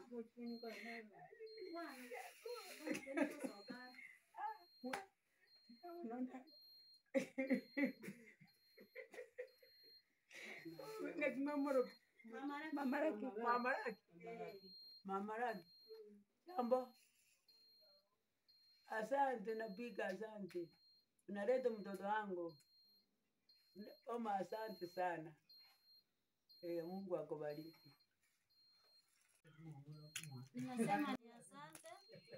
Unaona? Ngakimamoro mamaraki mamaraki mamaraki jambo asante napiga asante unaleta mtoto wangu oma asante sana Eh, Mungu akubariki. Ninasema ni asante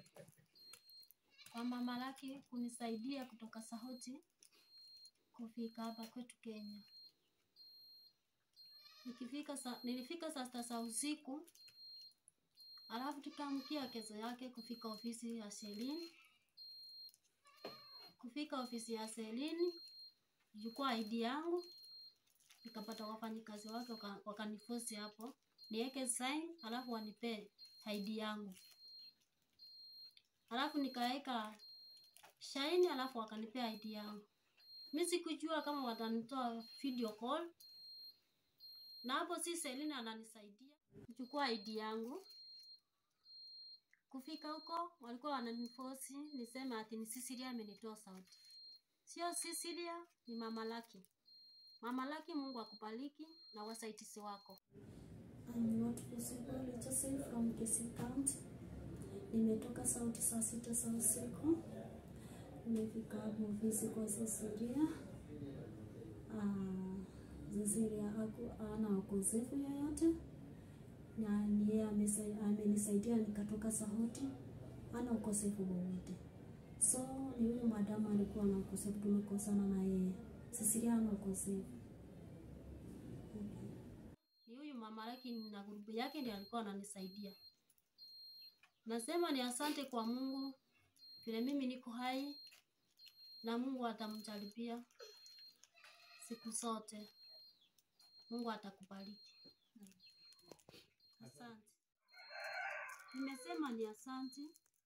kwa Mama Laki kunisaidia kutoka Sauti kufika hapa kwetu Kenya. Nikifika sa, nilifika saa sita za usiku, alafu tukaamkia kesho yake kufika ofisi ya Selini. Kufika ofisi ya Selini, chukua ID yangu, nikapata wafanyikazi wake waka- wakanifosi hapo niweke sign, alafu wanipee ID yangu, alafu nikaweka shaini, alafu wakanipea ID yangu. Mi sikujua kama watanitoa video call, na hapo si Selina ananisaidia kuchukua ID yangu. Kufika huko walikuwa wananifosi niseme ati ni Cecilia amenitoa sauti. Sio Cecilia, ni Mama Laki. Mama Laki, Mungu akubariki na wasaitisi wako. I'm not visible. Joseph from Kisii County. Nimetoka sauti saa sita za usiku. Nimefika hapo ofisi kwa Cecilia. Ah, Cecilia haku- hana ukosefu yoyote na ni yeye amesai- amenisaidia nikatoka sauti, hana ukosefu wowote. So ni huyu madamu alikuwa na ukosefu, tumekosana na yeye. Cecilia hana ukosefu. Ni huyu Mama Laki na grupu yake ndiye alikuwa ananisaidia. Nasema ni asante kwa Mungu vile mimi niko hai na Mungu atamjaribia siku zote. Mungu atakubariki. Asante. Nimesema ni asante.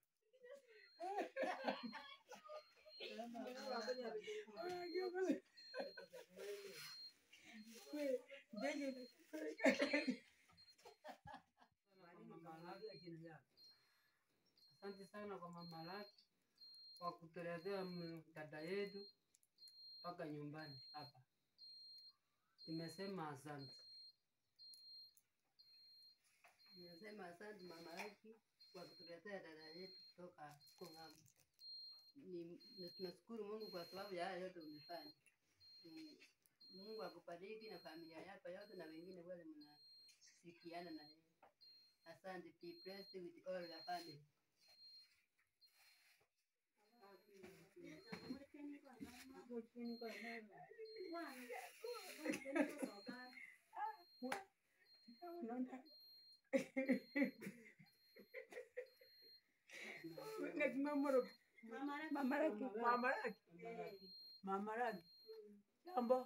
Asante sana kwa mama Laki kwa kutuletea m- dada yetu mpaka nyumbani hapa. Nimesema asante. Ninasema asante mama Laki kwa kutuletea dada yetu kutoka huko ng'ambo. Ni na tunashukuru Mungu kwa sababu ya haya yote umefanya. Ni- Mungu akubariki na familia yako yote na wengine wale mnashirikiana na yeye. Asante. Be blessed with all your family. Unaona? Ngakimamoro mamaraki mamaraki mamaraki jambo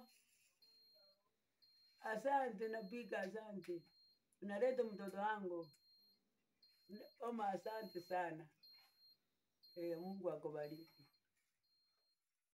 asante napiga asante unaleta mtoto wangu oma asante sana Eh, Mungu akubariki.